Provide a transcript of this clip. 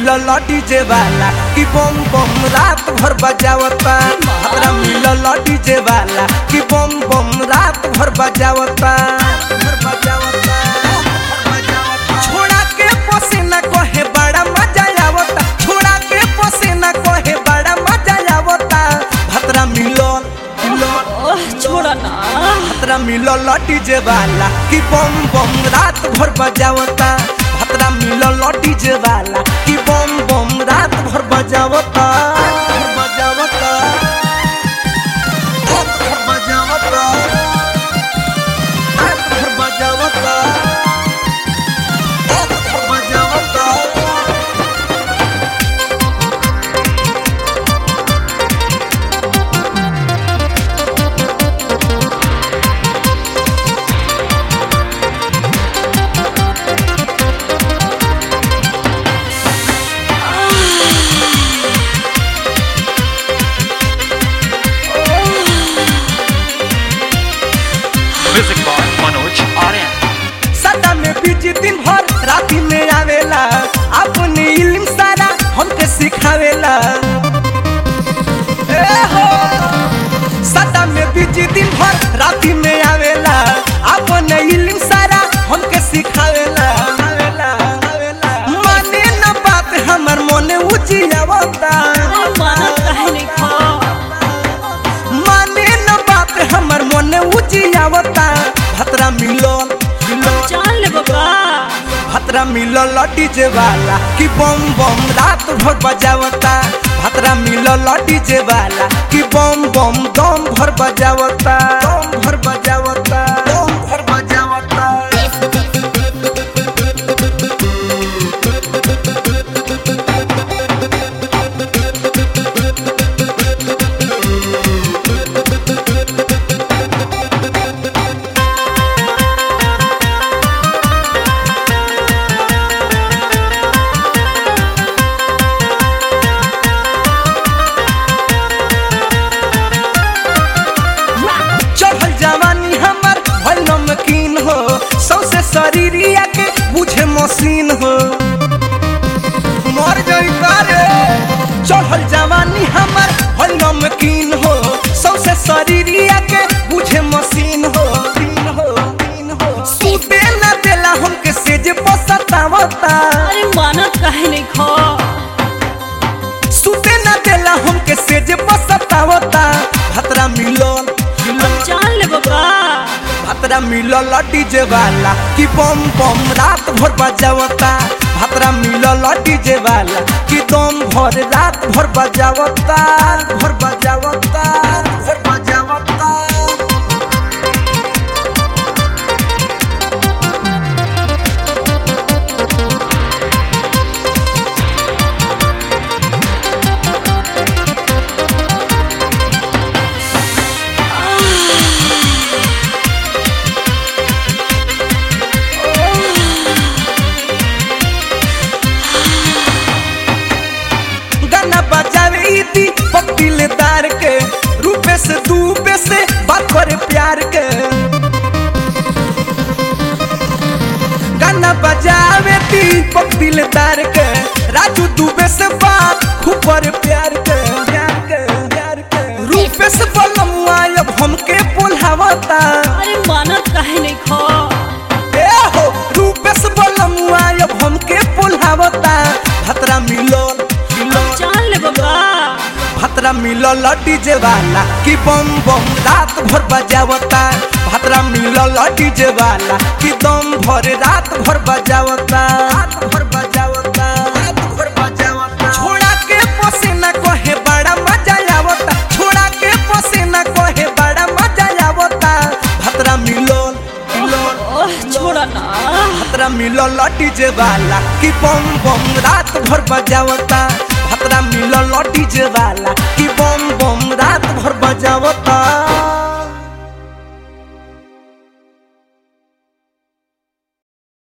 मिलल डीजे वाला कि बम बम रात भर बजावता भतरा मिलल डीजे वाला कि बम बम रात भर बजावता भर बजावता छोड़ा के पसीना कहे बड़ा मजा आवता छोड़ा के पसीना कहे बड़ा मजा आवता भतरा मिलल मिलल ओह छोड़ा ना भतरा मिलल डीजे वाला कि बम बम रात भर बजावता भतरा मिलल डीजे वाला कि बम बम रात भर बजावता भर बजावता रात भर बजावता रात भर बजावता रात भर बजावता Music by Manoj Aryan. सदा में बिजी दिन भर राती में आवेला अपनी इल्म सारा हमके सिखावेला ए हो सदा में बिजी दिन भर राती में आवेला अपने इल्म सारा हमके सिखावेला आवेला, आवेला। माने न बात हमर मोने उजियावता अरे मानत काहे नहीं खा माने न बात हमर मोने उजियावता भतरा मिलल मिलल जान ले बाबा भतरा मिलल डीजे वाला कि बम बम रात भर बजावता भतरा मिलल डीजे वाला कि बम बम दम भर बजावता दम भर बजावता दम भर बजावता चढ़ल जवानी हमर भल नमकीन हो सौसे शरीरिया के बुझे मशीन हो मर गई रे चढ़ल जवानी हमर भल नमकीन हो सौसे शरीरिया के बुझे मशीन हो मशीन हो, मशीन हो। सूते न देला हमके सेज पसतावता अरे मानत काहे नहीं खा सूते न देला हमके सेज पसतावता भतरा मिलल मिलल जान ले बाबा भतरा मिलल डीजे वाला कि बम बम रात भर बजावता भतरा मिलल डीजे वाला कि दम भर रात भर बजावता भर बजावता भर बजावता गाना बजावे इति दिलदार के रूपे से दूबे से बात करे प्यार के गाना बजावे दीपक दिलदार के राजू दुबे से बात खूब करे प्यार के प्यार के प्यार के रूपे से बलमुआ अब हमके बोलावता अरे मानत काहे नहीं खा ए हो रूपे से बलमुआ अब हमके बोलावता भतरा मिलल मिलल जान ले बाबा भतरा मिलल डीजे वाला कि बम बम रात भर बजावता भतरा मिलल डीजे वाला कि दम भर रात भर बजावता रात भर बजावता रात भर बजावता छोड़ा के पसीना कहे बड़ा मजा आवता छोड़ा के पसीना कहे बड़ा मजा आवता भतरा मिलल मिलल ओह छोड़ा ना भतरा मिलल डीजे वाला कि बम बम रात भर बजावता भतरा मिलल डीजे वाला